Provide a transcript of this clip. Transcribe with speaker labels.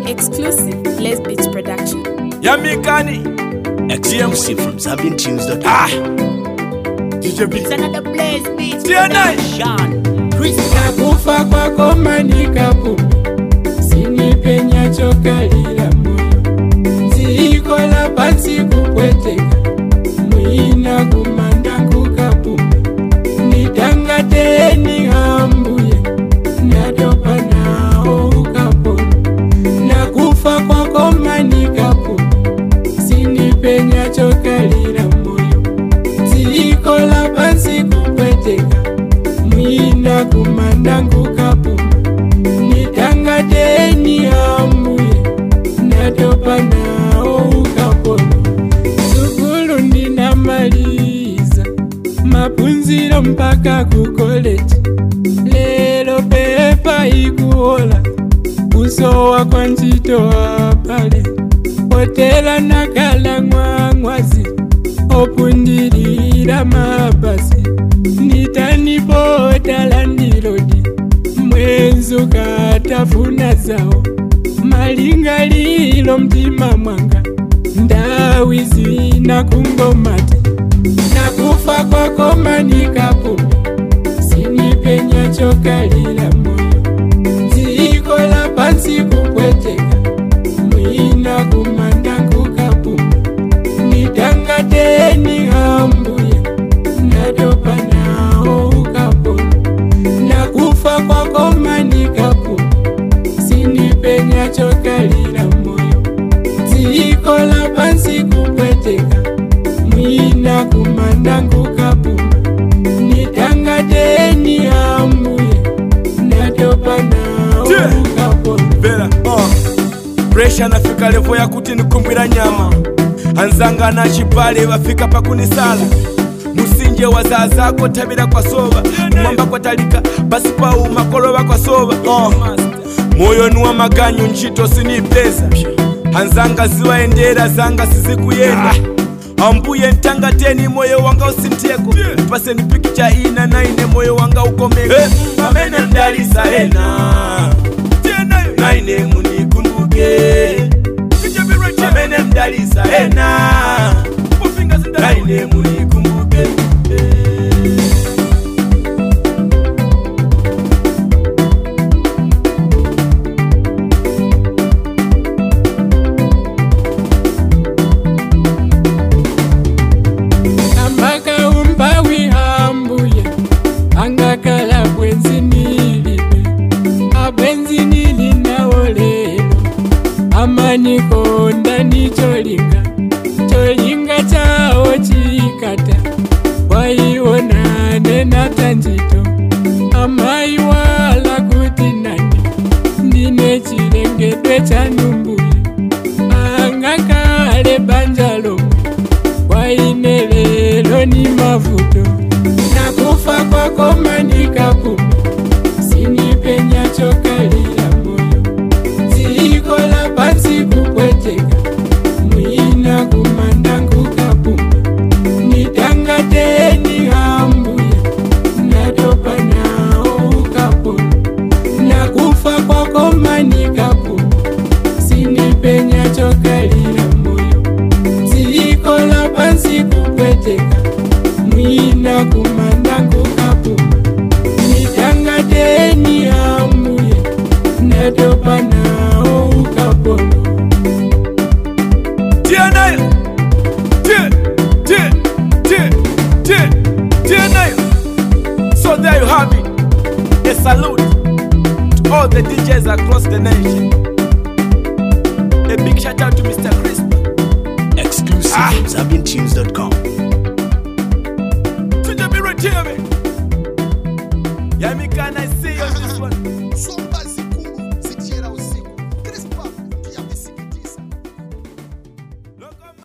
Speaker 1: Exclusive Les Beats Production.
Speaker 2: Yamikani.
Speaker 3: Exclusive from ZambianTunes.com.
Speaker 2: Ah. DJ B.
Speaker 4: It's another Blaze Beats
Speaker 2: TNA.
Speaker 4: production.
Speaker 5: nakufa kwako manikapu sinipenya chokalila moyo ziikola pansi kupweteka mwina kumanda nkukapuma nitangateni hambuye natopa nawo ukapona nakufa kwako manikapu sinipenya chokalila moyo ziikola pansi kupweteka mwina kumanda nkukapuma nitangateni hamuye natopa nawo ukapona sukulu ndinamaliza mapunziro mpaka kukoleji lero pepa ikuola kusowa kwa ntchito apale potela nakala ng'wang'wazi opundilira mabasi nitanipotala ndilodi mwenzu katafuna zawo malingalilo mtima mwanga ndawi zina kungomati nakufa kwako manikapu sinipenya chokalila moyo dzikola pansi kupweteka mwina kumanda nkukapuma nitangateni hambuye natopa nawo ukapona nakufa kwako manikapu sinipenya chokalila moyo dzikola pansi kupweteka mwina kumanda nkukapuma nitangateni hambuye natopa nawo
Speaker 2: Yeah.
Speaker 5: ukapona
Speaker 2: Vera. Uh. Presha nafika levo ya kuti nikumbwira nyama anzanga na chipale vafika pakunisala musinje wa zaa zako tabira kwa sova mwamba kwa talika basi pau makolova kwa sova uh. moyo ni wa maganyu ntchito sinipeza anzanga ziwaendera zanga sizikuyenda ambuye ntangateni moyo wanga usintheko paseni pikicha ina na ine moyo wanga ukomeko pamene mdalisa ena naine munikumbuke pamene mdalisa ena naine munikumbuke
Speaker 5: ambaka umbawi hambuye angakala bwenzi nilibe abwenzi nili nawo lelo amanikonda ni cholinga cholinga chawo chikata waiwonane na tanjito amai wala kuti nani ndine chilengedwe cha numbuye angakale banja lomwe waine lelo ni mavuto nakufa kwako manikapuma sinipenya chokalila moyo dzikola pansi kupweteka mwina kumanda nkukapuma nitangateni hambuye natopa nawo ukapona nakufa kwako manikapuma sinipenya chokalila moyo dzikola pansi kupweteka mwina kumanda nkukapuma nitangateni hamuye natopa nawo ukapona
Speaker 2: TNA. T- T- T- T- TNA. So there you have it. A salute to all the DJs across the nation. A big shout out to Mr. Crisp.
Speaker 3: Exclusive
Speaker 2: Ah.
Speaker 3: from ZambianTunes.com.
Speaker 2: To the mirror, Yamika, and I see